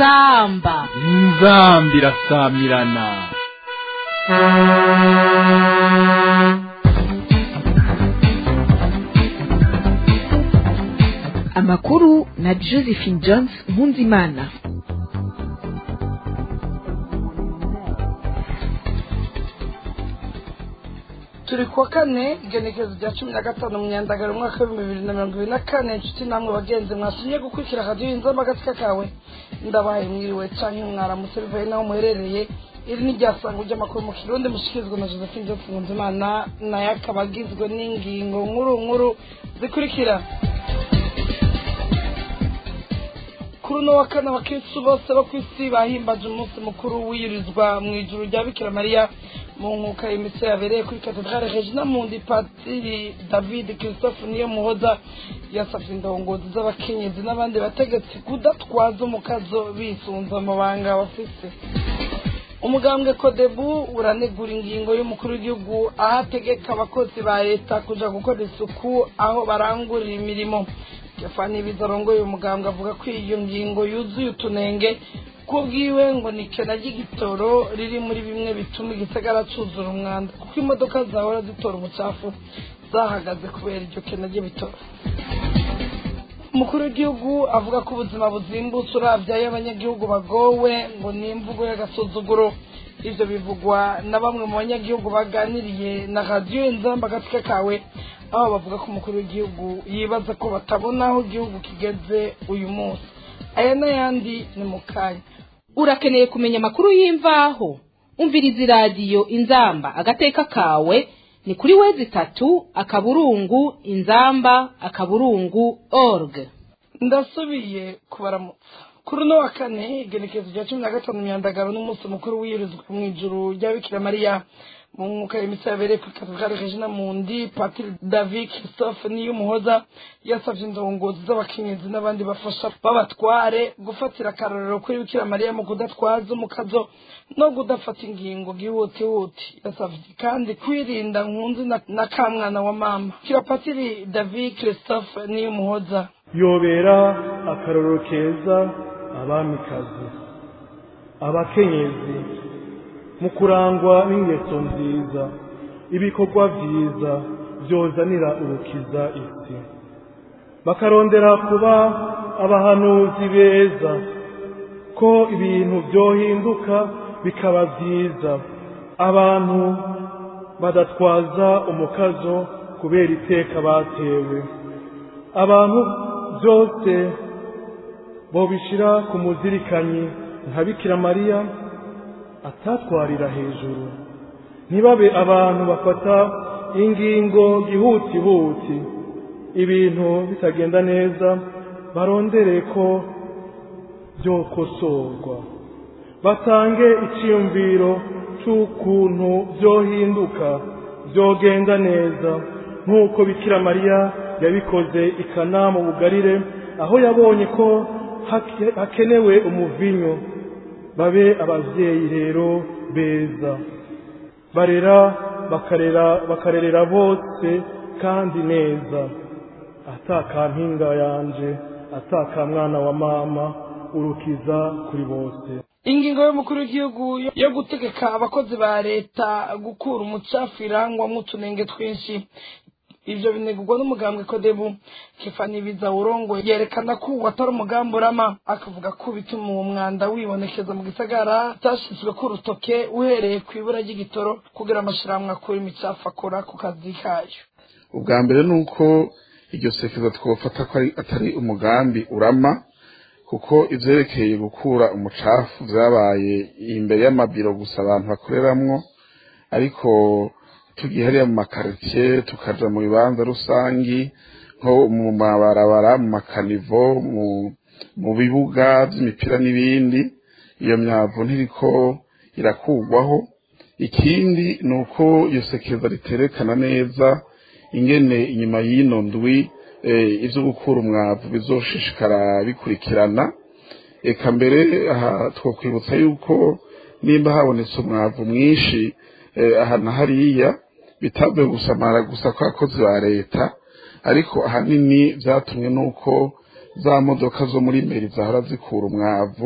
inzamba inzambi irasamirana amakuru na josephine jones nkunzimana turi kuwa kane igenekerezo rya cumi na gatanu mu myandagaro umwaka w'ibihumbi bibiri na mirongo ibiri na kane inshuti namwe bagenzi mwasumye gukurikira radiyo y'inzamba agatsika kawe ndabaye mwiriwe canke mwaramutse bivuye n'aho muherereye iri ni ryasango ry'amakuru mu kirundi mushikirizwa na josephine jones nkunzimana nayo akaba agizwe n'ingingo nkuru nkuru zikurikira kuri uno wa kane abakirisitu bose bo ku isi bahimbaje umunsi mukuru wiyurizwa mu ijuru rya bikira mariya mu nkuka imitsi yabereye kuri katedrale regina mundi patiri david christophe niyo muhoza yasabye indongozi z'abakenyezi n'abandi bategetsi kudatwaza umukazo bisunze amabanga bafise umugambwe kodebu uranegura ingingo y'umukuru w'igihugu aho ategeka abakozi ba leta kuja gukora isuku aho barangurira imirimo stefani bizarongoye uyu mugambwe avuga ko iyo ngingo yuzuye utunenge kubwiwe ngo ni kena ry'igitoro riri muri bimwe bituma igisagara cuzura umwanda kuko imodoka zahora zitora umucafu zahagaze kubera iryo kena ry'ibitoro umukuru w'igihugu avuga ko ubuzima buzimbutse uravye ayo abanyagihugu bagowe ngo ni imvugo y'agasuzuguro ivyo bivugwa na bamwe mu banyagihugu baganiriye na radiyo inzamba agatsika kawe aho bavuga ko umukuru w'igihugu yibaza ko batabona aho igihugu kigeze uyu munsi aya n'ayandi ni mu kanya urakeneye kumenya amakuru y'imvaho umviriza iradiyo inzamba agateka kawe ni kuri wezi itatu akaburungu inzamba akaburungu org ndasubiye kubaramutsa kuri uno wa kane igenekerezo rya cumi na gatanu myandagaro n'umunsi mukuru wiyirizwa mu ijuru rya bikira mariya mu mwuka imitsi yabereye kuri katedrale regina mundi patiri david christophe niyumuhoza yasabye indongozi z'abakenyezi n'abandi bafasha b'abatware gufatira akarorero kuri bikira mariya mu kudatwaza umukazo no kudafata ingingo bwihutihuti yasabye kandi kwirinda nkunzi na, na kamwana wa mama kira patiri david christophe niyumuhoza yobera akarorero keza abamikazi abakenyezi mu kurangwa n'ingeso nziza ibikorwa byiza byozanira urukiza isi bakarondera kuba abahanuzi beza ko ibintu byohinduka bikaba byiza abantu badatwaza umukazo kubera iteka batewe abantu byose bobishyira ku muzirikanyi nka bikira mariya atatwarira hejuru ntibabe abantu bafata ingingo gihutihuti ibintu bitagenda neza barondere ko byokosorwa batange icyiyumviro cy'ukuntu byohinduka byogenda neza nk'uko bikira mariya yabikoze ikana mu bugarire aho yabonye ko hakenewe umuvinyo babe ababyeyi rero beza barera bakarera bakarerera bose kandi neza atakampinga yanje atakamwana wa mama urukiza kuri bose ingingo y'umukuru w'igihugu yo gutegeka abakozi ba leta gukura umucafu irangwamo utunenge twinshi ivyo binegurwa n'umugambwe kodebu kefani bizawurongo yerekana ko uwo atari umugambi urama akavuga ko bituma uwo mwanda wibonekeza mu gisagara utashizwe ko urutoke uhereye ku ibura ry'igitoro kugira amashirahamwe akura imicafu akora ku kazi kayo ubwa mbere ni uko iryo sekeza twofata ko atari umugambi urama kuko ivyerekeye gukura umucafu vyabaye imbere y'amabiro gusa abantu bakoreramwo ariko tugiye hariya mu makaritiye tukaja mu bibanza rusangi nko mu mabarabara mu makanivo mu bibuga vy'imipira n'ibindi iyo myavu ntiriko irakugwaho ikindi ni uko iyo sekeza riterekana neza ingene inyuma y'ino ndwi ivyo gukura umwavu bizoshishikara bikurikirana eka mbere aha twokwibutsa yuko nimba habonetse umwavu mwinshi aha na hariya bitavuye gusamara gusa kw'abakozi ba leta ariko ahanini byatumwe n'uko za modoka zo muri meri zahora zikura umwavu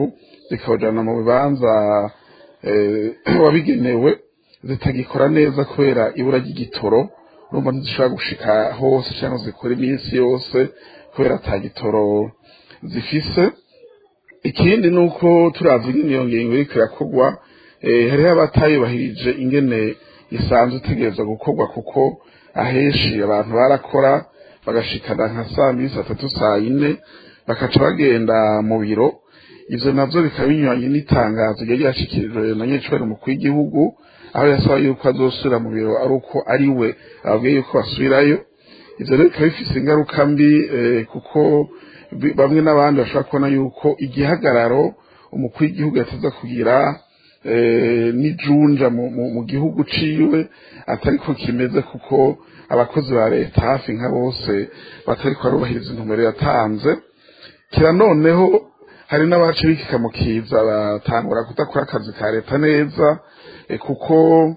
zikabajana mu bibanza wabigenewe zitagikora neza kubera ibura ry'igitoro urumva ntizishobora gushika hose cyangwa zikora iminsi yose kubera ata gitoro zifise ikindi ni uko turazi ingene iyo ngingo iriko irakorwa hariho abatayubahirije ingene isanzwe itegereza gukorwa kuko ahenshi abantu barakora bagashikana nka saa mbiri saa tatu saa yine bakaca bagenda mu biro ivyo navyo bikaba binyuranye n'itangazo ryari ryashikirijwe na nyecubahiro umukuru w'igihugu aho yasaba yuko azosubira mu biro ari uko ari we ababwiye yuko basubirayo ivyo rero bikaba bifise ingaruka mbi kuko bamwe n'abandi bashobora kubona yuko igihagararo umukuru w'igihugu yateza kugira n'ijunja mu gihugu ciwe atariko kimeze kuko abakozi ba leta hafi nka bose batariko barubahiriza intumbero yatanze kira noneho hari n'abace bikikamukiza batangura kudakora akazi ka leta neza kuko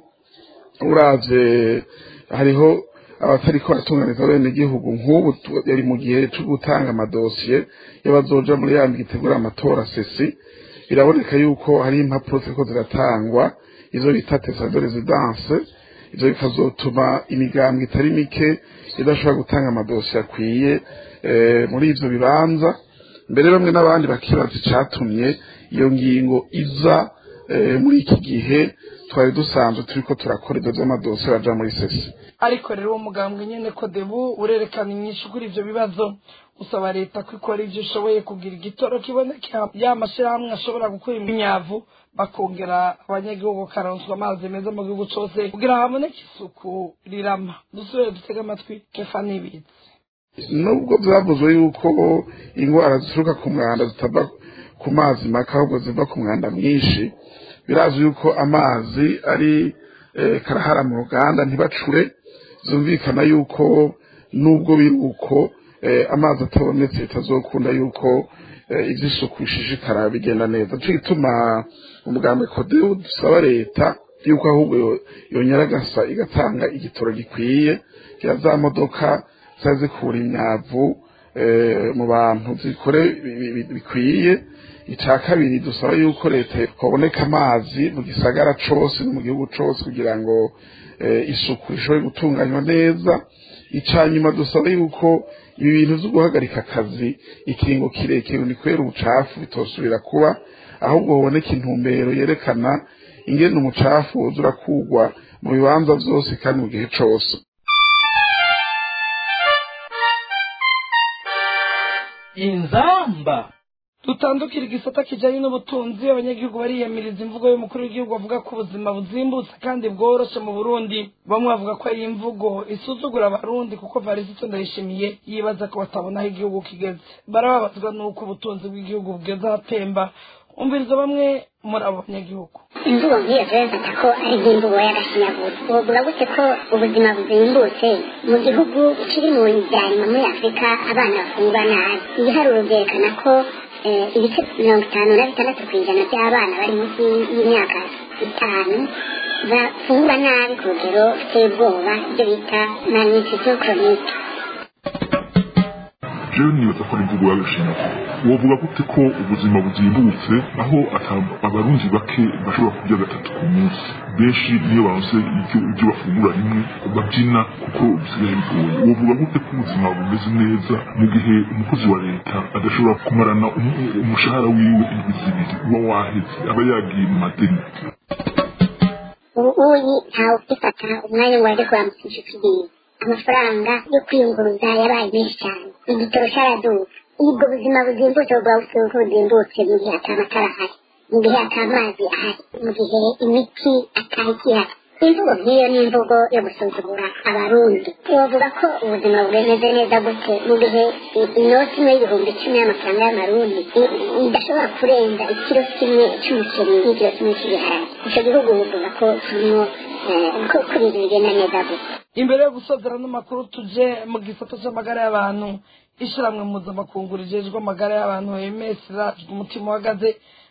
uravye hariho abatariko baratunganiza bene igihugu nk'ubu yari mu gihe cyo gutanga amadosiye y'abazoja muri ya gitegura amatora sesi biraboneka yuko hari impapuro ziriko ziratangwa izo bita tesa de residence ivyo bikazotuma imigambwe itari mike idashobora gutanga amadosiye akwiye muri ivyo bibanza mbere bamwe n'abandi bakibaza icatumye iyo ngingo iza muri iki gihe twari dusanzwe turiko turakora ivyo vy'amadosiye baja muri sesi ariko rero uwo mugambwe nyene kodebu urerekana inyinshi kuri ivyo bibazo usaba leta ko ikora ivyo ishoboye kugira igitoro kiboneka ya mashirahamwe ashobora gukora imyavu bakongera abanyagihugu karonswa amazi meza mu gihugu cose kugira haboneke isuku rirama dusubire dutege amatwi kefa n'ibizi nubwo byavuzwe yuko indwara zituruka ku mwanda zitava ku mazi make ahubwo ziva ku mwanda mwinshi birazwi yuko amazi ari karahara mu ruganda ntibacure zumvikana yuko nubwo biri uko amazi atabonetse bitazokunda yuko iby'isuku bishishikara bigenda neza cyo gituma umugambi kodewu dusaba leta yuko ahubwo yongera agasa igatanga igitoro gikwiye kira za modoka ziba zikura imyavu mu bantu zikore bikwiye icya kabiri dusaba yuko leta haboneka amazi mu gisagara cose no mu gihugu cose kugira ngo isuku ishobore gutunganywa neza icya nyuma dusaba yuko ibi bintu byo guhagarika akazi ikiringo kirekire ni kubera ubucafu bitosubira kuba ahubwo haboneka intumbero yerekana ingene umucafu woza urakugwa mu bibanza byose kandi mu gihe cose inzamba dutandukira igisata kijanye n'ubutunzi abanyagihugu bariyamiriza imvugo y'umukuru w'igihugu bavuga ko ubuzima buzimbutse kandi bworoshe mu burundi bamwe bavuga ko ari imvugo isuzugura abarundi kuko varisito ndayishimiye yibaza ko batabona aho igihugu kigeze barababazwa n'uko ubutunzi bw'igihugu bugeze ahatemba umviriza bamwe muri abo banyagihugu imvugo nk'iyo turabifata ko ari nk'imvugo y'agashinyaguro wovuga gute ko ubuzima buzimbutse mu gihugu kiri mu byanyuma muri afurika abana bafungwa nabi ibiharuro byerekana ko ibice mirongo itanu na bitandatu ku ijana by'abana bari munsi y'imyaka itanu bafungwa nabi ku rugero ruteye ubwoba ibyo bita malnutrition chronique jewe nibaza ko ari imvugo y'agashinyaguro wovuga gute ko ubuzima buzimbutse aho abarundi bake bashobora kurya gatatu ku munsi benshi niyo baronse ibyo bafungura rimwe babyina kuko bisigaye bigoye wovuga gute ko ubuzima bumeze neza mu gihe umukozi wa leta adashobora kumarana umushahara wiwe indwi zibiri uba waheze aba yagiye mu madeni ubuyi ntawe ufifata umwanya ngo ajye kuramukisha ikigiye amafaranga yo kwiyunguruza yabaye menshi cyane igitoro cyaraduka ubwo buzima buzimbutse bwa busuku buzimbutse mu gihe ata matara ahari mu gihe ata mazi ahari mu gihe imiti atari ihari imvugo nk'iyo ni imvugo yo gusuzugura abarundi wovuga ko ubuzima bumeze neza gute mu gihe inoti imwe y'ibihumbi icumi y'amafaranga y'amarundi idashobora kurenza ikiro kimwe cy'umuceri n'ikiro kimwe cy'ibiharage icyo gihugu bivuga ko kirimo ko ibintu bigenda neza gute imbere yo gusozera n'amakuru tuje mu gisata cy'amagara y'abantu ishyirahamwe mpuzamakungu rijejwe amagara y'abantu ems umutima uhagaze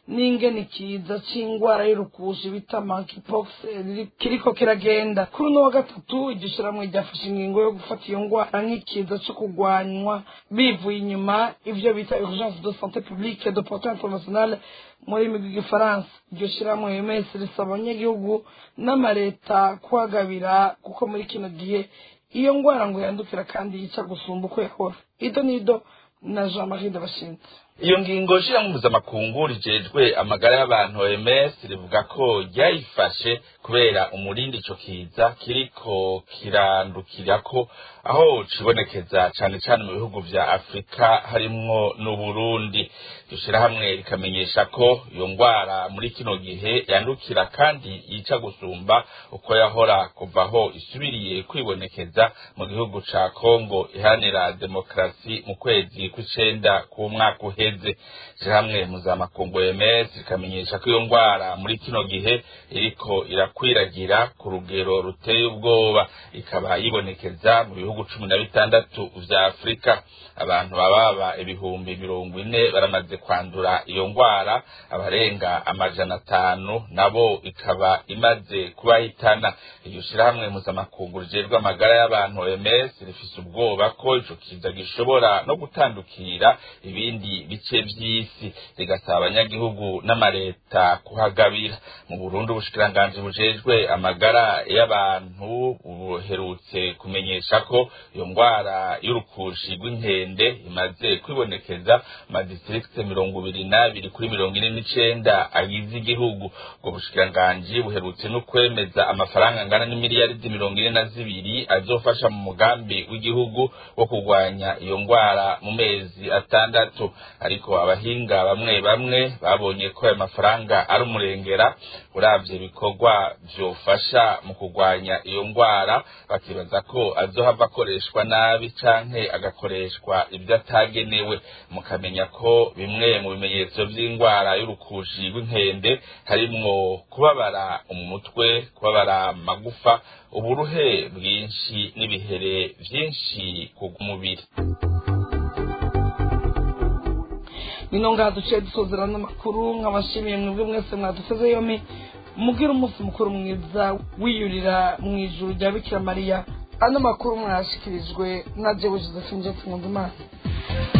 n'ingene ikiza c'ingwara y'urukushi bita monkeypox riri- kiriko kiragenda kuri uno wa gatatu iryo shirahamwe ryafashe ingingo yo gufata iyo ngwara nk'ikiza co kugwanywa bivuye inyuma ivyo bita urgence de santé publique de portée internationale mu rurimi rw'igifaransa iryo shirahamwe OMS risaba abanyagihugu n'amareta kuhagabira kuko muri kino gihe iyo ngwara ngo yandukira kandi yica gusumba uko yahora ido nido na jean marie ndabashinze iyo ngingo shirahamwe mpuzamakungu rijejwe amagara y'abantu OMS rivuga ko ryayifashe kubera umurindi ico kiza kiriko kirandukirako aho cibonekeza cane cane mu bihugu vya Afrika harimwo n'Uburundi iryo shirahamwe rikamenyesha ko iyo ngwara muri kino gihe yandukira kandi yica gusumba uko yahora kuva aho isubiriye kwibonekeza mu gihugu ca Kongo iharanira demokarasi mu kwezi kw'icenda k'umwaka uheze ishirahamwe mpuzamakungu OMS rikamenyesha ko iyo ngwara muri kino gihe iriko irakwiragira ku rugero ruteye ubwoba ikaba yibonekeza mu bihugu cumi na bitandatu vya Afrika abantu bababa ibihumbi mirongo ine baramaze kwandura iyo ngwara abarenga amajana atanu nabo ikaba imaze kubahitana iryo shirahamwe mpuzamakungu rijejwe amagara y'abantu OMS rifise ubwoba ko ico kiza gishobora no gutandukira ibindi bice vy'isi rigasaba abanyagihugu n'amareta kuhagabira mu Burundi ubushikiranganji bujejwe amagara y'abantu buherutse kumenyesha ko iyo ngwara y'urukushi rw'inkende imaze kwibonekeza madistrikte mirongo ibiri n'abiri kuri mirongo ine n'icenda agize igihugu ubwo bushikiranganji buherutse no kwemeza amafaranga angana n'imiliyaridi mirongo ine na zibiri azofasha mu mugambi w'igihugu wo kurwanya iyo ngwara mu mezi atandatu ariko abahinga bamwe bamwe babonye ko ayo mafaranga ari umurengera uravye ibikorwa vyofasha mu kurwanya iyo ngwara bakibaza ko azohava akoreshwa nabi canke agakoreshwa ibyo atagenewe mukamenya ko bimwe mu bimenyetso vy'ingwara y'urukushi rw'inkende harimwo kubabara umutwe kubabara amagufa uburuhe bwinshi n'ibihere vyinshi ku mubiri nino ngaha duciye dusozera n'amakuru nk'abashimiye mwebwe mwese mwaduteze yombi mubwire umunsi mukuru mwiza wiyurira mu ijuru rya bikira mariya ano makuru mwayashikirijwe na jewe josephine jesi nkundimana